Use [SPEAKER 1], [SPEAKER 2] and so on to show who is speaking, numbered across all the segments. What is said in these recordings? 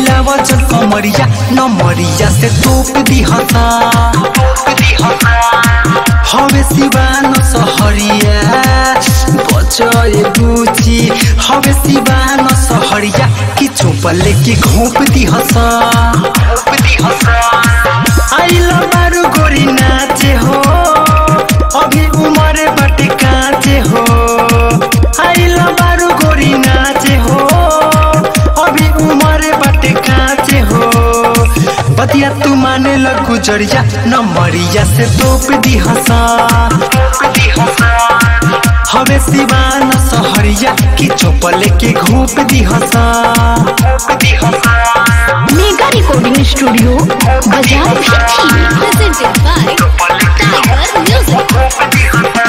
[SPEAKER 1] हिलाव जन कमरिया नमरिया से तोप दी हसा हवे सिवान सहरिया बचए बुची हवे सिवान सहरिया कि चोप लेके घोप दी हसा आइल बारू गोरी नाचे हो अभी उमर बटे काचे हो आइल बारू गोरी नाचे हो अभी उमर बटे काचे हो बतिया तू माने लगू जरिया न मरिया से तोप दी हसा हवे सिवान सहरिया कि चोप लेके घोप दी हसा
[SPEAKER 2] मेगा रिकॉर्डिंग स्टूडियो बाजार भिट्ठी
[SPEAKER 3] presented by Tiger Music.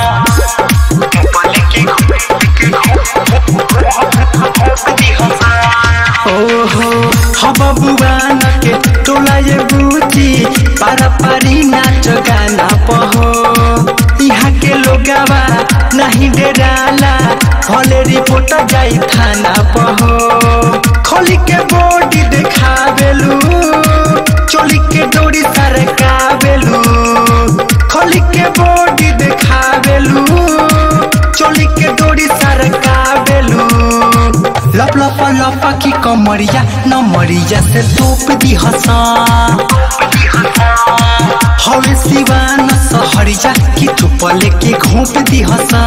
[SPEAKER 1] ओहो हम बुआन के टोला ये बूची पारा पारी नाच गाना पहो यहाँ के लोगावा नहीं डेराला हले रिपोर्ट जाई थाना पहो खोली के बॉडी देखावेलू चोली के डोरी सरकावेलू खोली के बॉडी देखावेलू चोली के डोरी सरकावेलू लप लप लप की कमरिया नमरिया से तोप दी हसा हवे सिवान सहरिया की चुप लेके घोप दी हसा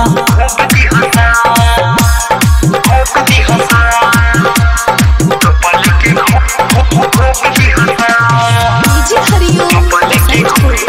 [SPEAKER 3] DJ Hariom.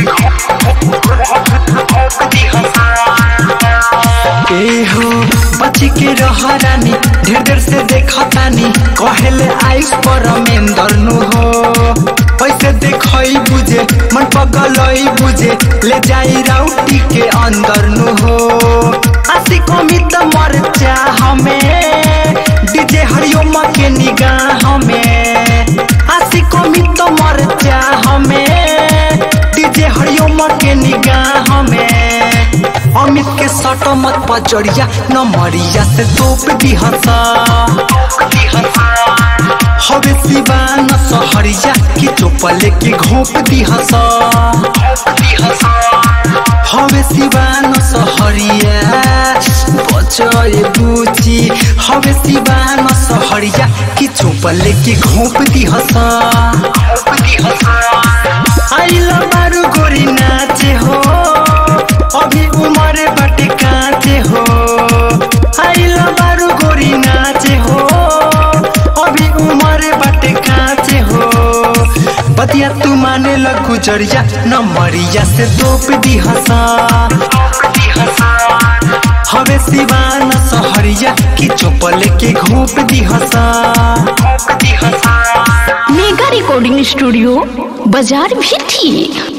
[SPEAKER 1] ए हो बची के रह रानी ढेर देर से देखतानी कहेले आइस पर मेंदर नु हो पैसे देखई बुझे मन पगलई बुझे ले जाई राउटी के अंदर नु हो आसी कमी त मर जा हमें डीजे हरिओम के निगाह हमें आसी कमी त मर जा हमें डीजे हरिओम के निगाह हमें अमित के सटो मत पचड़िया न मरिया से तोप दी हसा हवे सिवान सहरिया की चोप लेके घोप दी हसा हवे सिवान सहरिया बचए बुची हवे सिवान सहरिया की चोप लेके घोप दी हसा आइल बारू गोरी नाचे हो अभी उमर बटे काचे हो आइल बारू गोरी नाचे हो अभी उमर बटे काचे हो बतिया तू माने लगू जरिया न मरिया से तोप दी हसा हवे सिवान सहरिया की चोप लेके घोप दी हसा
[SPEAKER 2] मेगा रिकॉर्डिंग स्टूडियो बाजार भिट्ठी